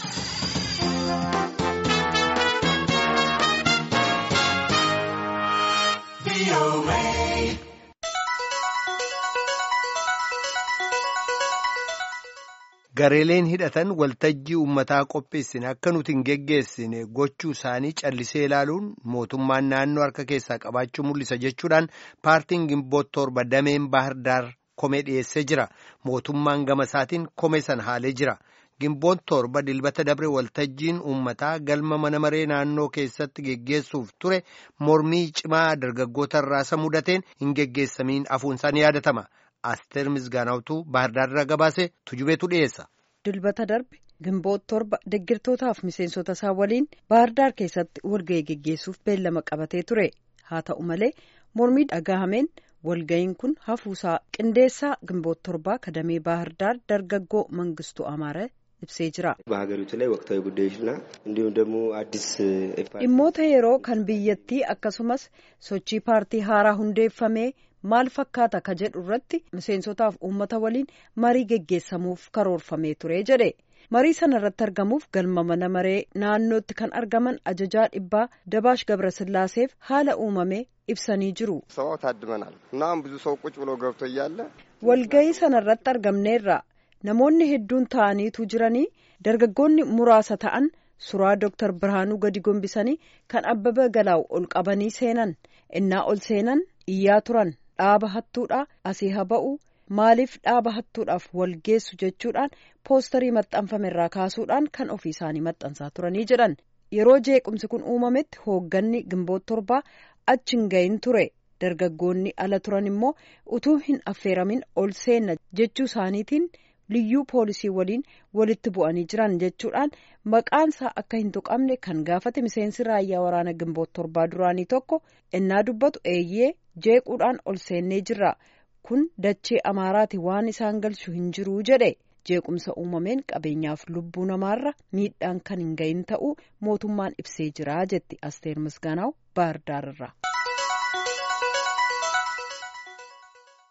Gareeleen hidhatan waltajjii uummataa qopheessine akka nuti hin geggeessine gochuu isaanii callisee ilaaluun mootummaan naannoo harka keessaa qabaachuu mul'isa jechuudhaan paartiin gimboot torba dameen baahirdaar komee dhiyeessee jira. Mootummaan gama isaatiin komee sana haalee jira. Gimboon torba dilbata dabre waltajjiin uummataa galma mana maree naannoo keessatti geggeessuuf ture mormii cimaa dargaggoota irraa mudateen hin geggeessamiin hafuunsaa ni yaadatama. Asteer Misgaanaawtuu Baahirdaarraa gabaase tujubeetu dhiyeessa. Dilbata darbe gimboot torba deggirtootaaf miseensota isaa waliin Baahirdaar keessatti walga'ii geggeessuuf beellama qabatee ture. Haa ta'u malee mormii dhagahameen walga'iin kun hafuusaa qindeessaa gimboot torbaa kadamee Baahirdaar dargaggoo Mangistuu Amaara ibsee jira. በሀገሪቱ ላይ ወቅታዊ ጉዳዮችና እንዲሁም ደግሞ አዲስ dhimmoota yeroo kan biyyattii akkasumas sochii paartii haaraa hundeeffamee maal fakkaata ka jedhu irratti miseensotaaf uummata waliin marii geggeessamuuf karoorfamee ture jedhe marii sana irratti argamuuf galma mana maree naannootti kan argaman ajajaa dhibbaa dabaash gabrasillaaseef haala uumame ibsanii jiru. ሰው ታድመናል እና አሁን ብዙ ሰው ቁጭ ብሎ ገብቶ እያለ walga'ii sana irratti argamneerra namoonni hedduun ta'aniitu jiranii dargaggoonni muraasa ta'an suuraa dooktar birhaanuu gadi gombisanii kan abbaba galaawu ol qabanii seenan innaa ol seenan iyyaa turan dhaaba hattuudha asii haa ba'u maaliif dhaaba hattuudhaaf wal geessu jechuudhaan poostarii maxxanfame irraa kaasuudhaan kan ofii isaanii maxxansaa turanii jedhan yeroo jeequmsi kun uumametti hoogganni gimboot torbaa achi hin gahin ture dargaggoonni ala turan immoo utuu hin affeeramin ol seenna jechuu isaaniitiin liyyuu poolisii waliin walitti bu'anii jiran jechuudhaan maqaansaa akka hin tuqamne kan gaafate miseensi raayyaa waraana gimboot torbaa duraanii tokko innaa dubbatu eeyyee jeequudhaan ol seennee jirra kun dachee amaaraati waan isaan galchu hin jiruu jedhe jeequmsa uumameen qabeenyaaf lubbuu namaarra miidhaan kan hin gahin ta'uu mootummaan ibsee jira jetti asteer misgaanaaw baahirdaararra.